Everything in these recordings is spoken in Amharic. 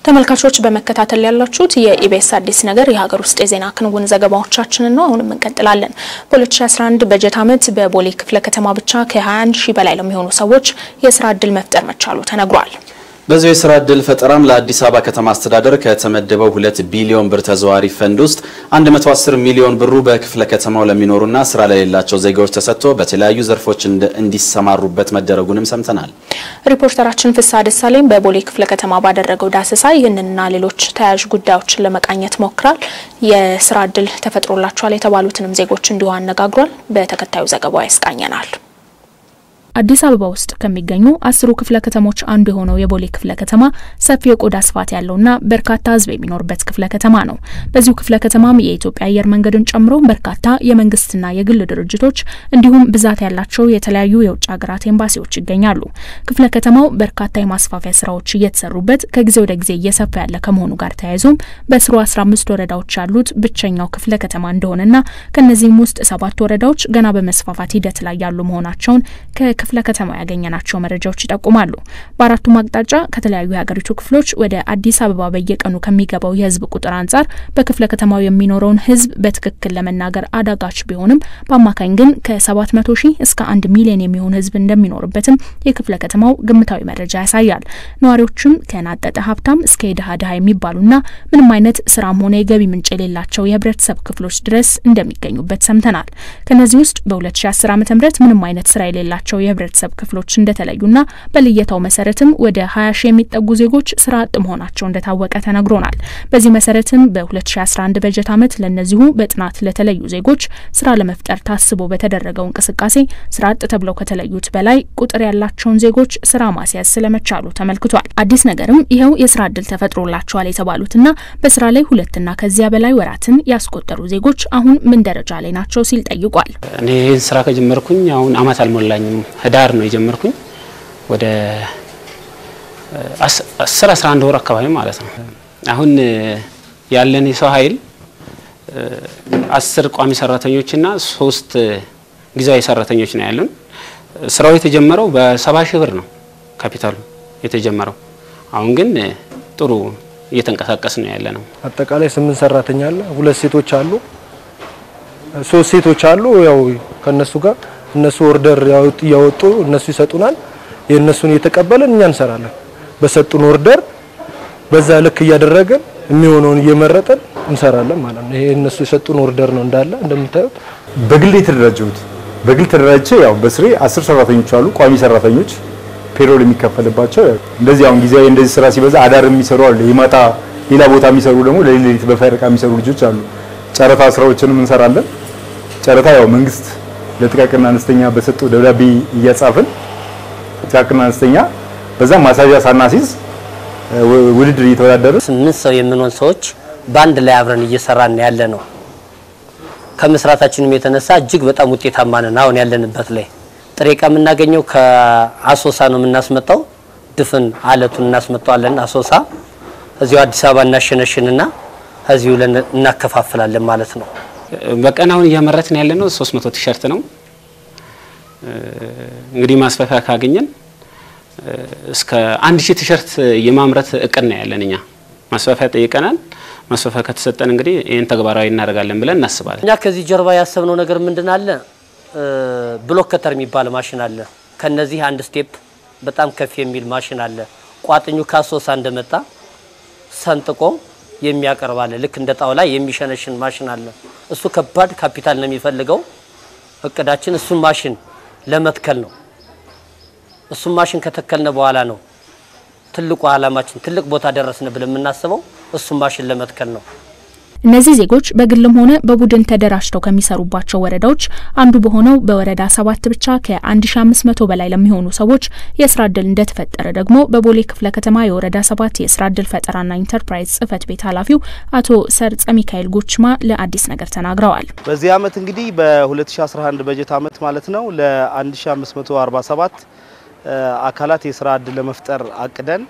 ተመልካቾች በመከታተል ያላችሁት የኢቢኤስ አዲስ ነገር የሀገር ውስጥ የዜና ክንውን ዘገባዎቻችንን ነው። አሁንም እንቀጥላለን። በ2011 በጀት ዓመት በቦሌ ክፍለ ከተማ ብቻ ከ21 ሺህ በላይ ለሚሆኑ ሰዎች የስራ ዕድል መፍጠር መቻሉ ተነግሯል። በዚሁ የስራ ዕድል ፈጠራም ለአዲስ አበባ ከተማ አስተዳደር ከተመደበው 2 ቢሊዮን ብር ተዘዋሪ ፈንድ ውስጥ 110 ሚሊዮን ብሩ በክፍለ ከተማው ለሚኖሩና ስራ ለሌላቸው ዜጋዎች ተሰጥቶ በተለያዩ ዘርፎች እንዲሰማሩበት መደረጉንም ሰምተናል። ሪፖርተራችን ፍስሐ ደሳለኝ በቦሌ ክፍለ ከተማ ባደረገው ዳሰሳ ይህንንና ሌሎች ተያያዥ ጉዳዮችን ለመቃኘት ሞክሯል። የስራ ዕድል ተፈጥሮላቸዋል የተባሉትንም ዜጎች እንዲሁ አነጋግሯል። በተከታዩ ዘገባው ያስቃኘናል። አዲስ አበባ ውስጥ ከሚገኙ አስሩ ክፍለ ከተሞች አንዱ የሆነው የቦሌ ክፍለ ከተማ ሰፊ የቆዳ ስፋት ያለውና በርካታ ሕዝብ የሚኖርበት ክፍለ ከተማ ነው። በዚሁ ክፍለ ከተማም የኢትዮጵያ አየር መንገድን ጨምሮ በርካታ የመንግስትና የግል ድርጅቶች እንዲሁም ብዛት ያላቸው የተለያዩ የውጭ ሀገራት ኤምባሲዎች ይገኛሉ። ክፍለ ከተማው በርካታ የማስፋፊያ ስራዎች እየተሰሩበት ከጊዜ ወደ ጊዜ እየሰፋ ያለ ከመሆኑ ጋር ተያይዞም በስሩ 15 ወረዳዎች ያሉት ብቸኛው ክፍለ ከተማ እንደሆነና ከነዚህም ውስጥ ሰባት ወረዳዎች ገና በመስፋፋት ሂደት ላይ ያሉ መሆናቸውን ክፍለ ከተማ ያገኘናቸው መረጃዎች ይጠቁማሉ። በአራቱም አቅጣጫ ከተለያዩ የሀገሪቱ ክፍሎች ወደ አዲስ አበባ በየቀኑ ከሚገባው የህዝብ ቁጥር አንጻር በክፍለ ከተማው የሚኖረውን ህዝብ በትክክል ለመናገር አዳጋች ቢሆንም በአማካኝ ግን ከ700 ሺህ እስከ አንድ ሚሊዮን የሚሆን ህዝብ እንደሚኖርበትም የክፍለ ከተማው ግምታዊ መረጃ ያሳያል። ነዋሪዎችም ከናጠጠ ሀብታም እስከ የድሃ ድሃ የሚባሉና ምንም አይነት ስራም ሆነ የገቢ ምንጭ የሌላቸው የህብረተሰብ ክፍሎች ድረስ እንደሚገኙበት ሰምተናል። ከነዚህ ውስጥ በ2010 ዓ ም ምንም አይነት ስራ የሌላቸው የህብረተሰብ ክፍሎች እንደተለዩና በልየታው መሰረትም ወደ 20 ሺህ የሚጠጉ ዜጎች ስራ አጥ መሆናቸው እንደታወቀ ተነግሮናል። በዚህ መሰረትም በ2011 በጀት ዓመት ለእነዚሁ በጥናት ለተለዩ ዜጎች ስራ ለመፍጠር ታስቦ በተደረገው እንቅስቃሴ ስራ አጥ ተብለው ከተለዩት በላይ ቁጥር ያላቸውን ዜጎች ስራ ማስያዝ ስለመቻሉ ተመልክቷል። አዲስ ነገርም ይኸው የስራ እድል ተፈጥሮላቸዋል የተባሉትና በስራ ላይ ሁለትና ከዚያ በላይ ወራትን ያስቆጠሩ ዜጎች አሁን ምን ደረጃ ላይ ናቸው ሲል ጠይቋል። እኔ ይህን ስራ ከጀመርኩኝ አሁን አመት አልሞላኝም። ህዳር ነው የጀመርኩኝ ወደ አስር አስራ አንድ ወር አካባቢ ማለት ነው። አሁን ያለን የሰው ኃይል አስር ቋሚ ሰራተኞችና ሶስት ጊዜያዊ ሰራተኞች ነው ያሉን። ስራው የተጀመረው በሰባ ሺህ ብር ነው ካፒታሉ የተጀመረው። አሁን ግን ጥሩ እየተንቀሳቀስ ነው ያለ ነው። አጠቃላይ ስምንት ሰራተኛ አለ። ሁለት ሴቶች አሉ፣ ሶስት ሴቶች አሉ። ያው ከነሱ ጋር እነሱ ኦርደር እያወጡ እነሱ ይሰጡናል። የእነሱን እየተቀበልን እኛ እንሰራለን። በሰጡን ኦርደር በዛ ልክ እያደረግን የሚሆነውን እየመረጠን እንሰራለን ማለት ነው። ይሄ እነሱ የሰጡን ኦርደር ነው እንዳለ እንደምታዩት። በግል የተደራጀሁት በግል ተደራጅቼ ያው በስሬ አስር ሰራተኞች አሉ፣ ቋሚ ሰራተኞች ፔሮል የሚከፈልባቸው። እንደዚህ አሁን ጊዜያዊ እንደዚህ ስራ ሲበዛ አዳር የሚሰሩ አሉ፣ የማታ ሌላ ቦታ የሚሰሩ ደግሞ ለሌሊት በፈረቃ የሚሰሩ ልጆች አሉ። ጨረታ ስራዎችንም እንሰራለን። ጨረታ ያው መንግስት ለጥቃቅንና አነስተኛ በሰጠው ደብዳቤ እያጻፍን ጥቃቅንና አነስተኛ በዛም ማሳዣ ሳናሲዝ ውድድር እየተወዳደርን ስምንት ሰው የምንሆን ሰዎች በአንድ ላይ አብረን እየሰራን ያለ ነው። ከመስራታችንም የተነሳ እጅግ በጣም ውጤታማ ነን። አሁን ያለንበት ላይ ጥሬ ዕቃ የምናገኘው ከአሶሳ ነው የምናስመጣው። ድፍን አለቱን እናስመጣዋለን አሶሳ። እዚሁ አዲስ አበባ እናሸነሽንና እዚሁ እናከፋፍላለን ማለት ነው። በቀን አሁን እያመረትን ያለ ነው 300 ቲሸርት ነው። እንግዲህ ማስፋፊያ ካገኘን እስከ አንድ ሺህ ቲሸርት የማምረት እቅድ ነው ያለን። እኛ ማስፋፊያ ጠይቀናል። ማስፋፊያ ከተሰጠን እንግዲህ ይህን ተግባራዊ እናደርጋለን ብለን እናስባለን። እኛ ከዚህ ጀርባ ያሰብነው ነገር ምንድን አለ? ብሎክ ከተር የሚባል ማሽን አለ። ከነዚህ አንድ ስቴፕ በጣም ከፍ የሚል ማሽን አለ። ቋጥኙ ካሶሳ እንደመጣ ሰንጥቆ የሚያቀርብ አለ። ልክ እንደ ጣውላ የሚሸነሽን ማሽን አለ። እሱ ከባድ ካፒታል ነው የሚፈልገው። እቅዳችን እሱን ማሽን ለመትከል ነው። እሱን ማሽን ከተከልነ በኋላ ነው ትልቁ ዓላማችን ትልቅ ቦታ ደረስን ብለን የምናስበው እሱን ማሽን ለመትከል ነው። እነዚህ ዜጎች በግልም ሆነ በቡድን ተደራጅተው ከሚሰሩባቸው ወረዳዎች አንዱ በሆነው በወረዳ ሰባት ብቻ ከ1500 በላይ ለሚሆኑ ሰዎች የስራ እድል እንደተፈጠረ ደግሞ በቦሌ ክፍለ ከተማ የወረዳ ሰባት የስራ እድል ፈጠራና ኢንተርፕራይዝ ጽህፈት ቤት ኃላፊው አቶ ሰርጸ ሚካኤል ጎችማ ለአዲስ ነገር ተናግረዋል። በዚህ አመት እንግዲህ በ2011 በጀት አመት ማለት ነው ለ1547 አካላት የስራ እድል ለመፍጠር አቅደን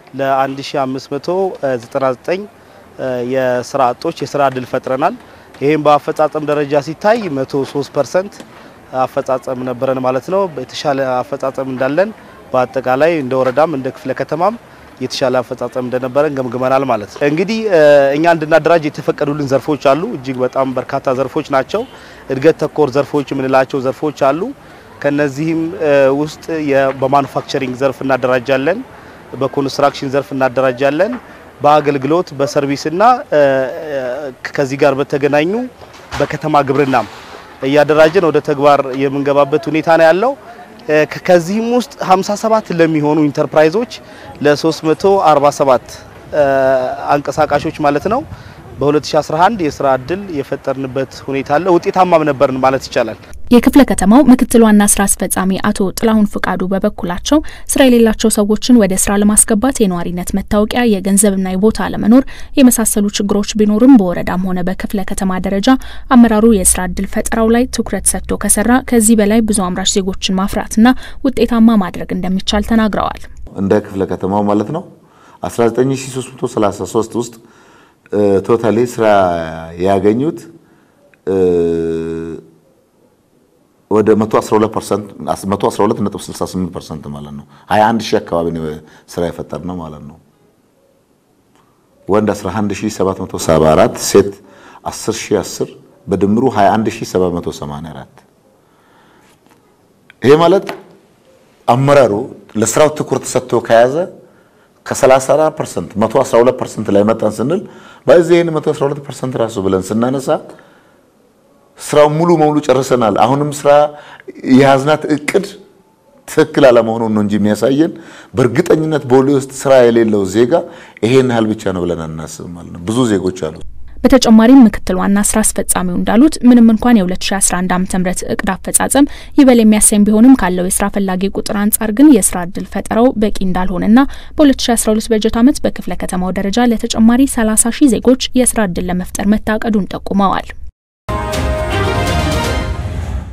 ለ1599 የስራ አጦች የስራ እድል ፈጥረናል። ይህም በአፈጻጸም ደረጃ ሲታይ 103 ፐርሰንት አፈጻጸም ነበረን ማለት ነው። የተሻለ አፈጻጸም እንዳለን በአጠቃላይ እንደ ወረዳም እንደ ክፍለ ከተማም የተሻለ አፈጻጸም እንደነበረን ገምግመናል ማለት ነው። እንግዲህ እኛ እንድናደራጅ የተፈቀዱልን ዘርፎች አሉ። እጅግ በጣም በርካታ ዘርፎች ናቸው። እድገት ተኮር ዘርፎች የምንላቸው ዘርፎች አሉ። ከነዚህም ውስጥ በማኑፋክቸሪንግ ዘርፍ እናደራጃለን፣ በኮንስትራክሽን ዘርፍ እናደራጃለን፣ በአገልግሎት በሰርቪስና ከዚህ ጋር በተገናኙ በከተማ ግብርናም እያደራጀን ወደ ተግባር የምንገባበት ሁኔታ ነው ያለው። ከዚህም ውስጥ 57 ለሚሆኑ ኢንተርፕራይዞች ለ347 አንቀሳቃሾች ማለት ነው በ2011 የስራ እድል የፈጠርንበት ሁኔታ አለ። ውጤታማም ነበርን ማለት ይቻላል። የክፍለ ከተማው ምክትል ዋና ስራ አስፈጻሚ አቶ ጥላሁን ፍቃዱ በበኩላቸው ስራ የሌላቸው ሰዎችን ወደ ስራ ለማስገባት የነዋሪነት መታወቂያ፣ የገንዘብና የቦታ አለመኖር የመሳሰሉ ችግሮች ቢኖርም በወረዳም ሆነ በክፍለ ከተማ ደረጃ አመራሩ የስራ እድል ፈጠራው ላይ ትኩረት ሰጥቶ ከሰራ ከዚህ በላይ ብዙ አምራች ዜጎችን ማፍራትና ውጤታማ ማድረግ እንደሚቻል ተናግረዋል። እንደ ክፍለ ከተማው ማለት ነው 19333 ውስጥ ቶታሊ ስራ ያገኙት ወደ 112.68% ማለት ነው። 21 ሺህ አካባቢ ነው ስራ የፈጠር ነው ማለት ነው። ወንድ 11774፣ ሴት 10010 በድምሩ 21784። ይሄ ማለት አመራሩ ለስራው ትኩረት ሰጥቶ ከያዘ ከ34% 112% ላይ መጣን ስንል በዚህ ይሄን 112% ራሱ ብለን ስናነሳ ስራው ሙሉ በሙሉ ጨርሰናል። አሁንም ስራ የያዝናት እቅድ ትክክል አለመሆኑን ነው እንጂ የሚያሳየን በእርግጠኝነት ቦሌ ውስጥ ስራ የሌለው ዜጋ ይሄን ያህል ብቻ ነው ብለን አናስብም ማለት ነው። ብዙ ዜጎች አሉ። በተጨማሪም ምክትል ዋና ስራ አስፈጻሚው እንዳሉት ምንም እንኳን የ2011 ዓ.ም እቅድ አፈጻጸም ይበል የሚያሰኝ ቢሆንም ካለው የስራ ፈላጊ ቁጥር አንጻር ግን የስራ እድል ፈጠራው በቂ እንዳልሆነና በ2012 በጀት ዓመት በክፍለ ከተማው ደረጃ ለተጨማሪ 30 ሺህ ዜጎች የስራ እድል ለመፍጠር መታቀዱን ጠቁመዋል።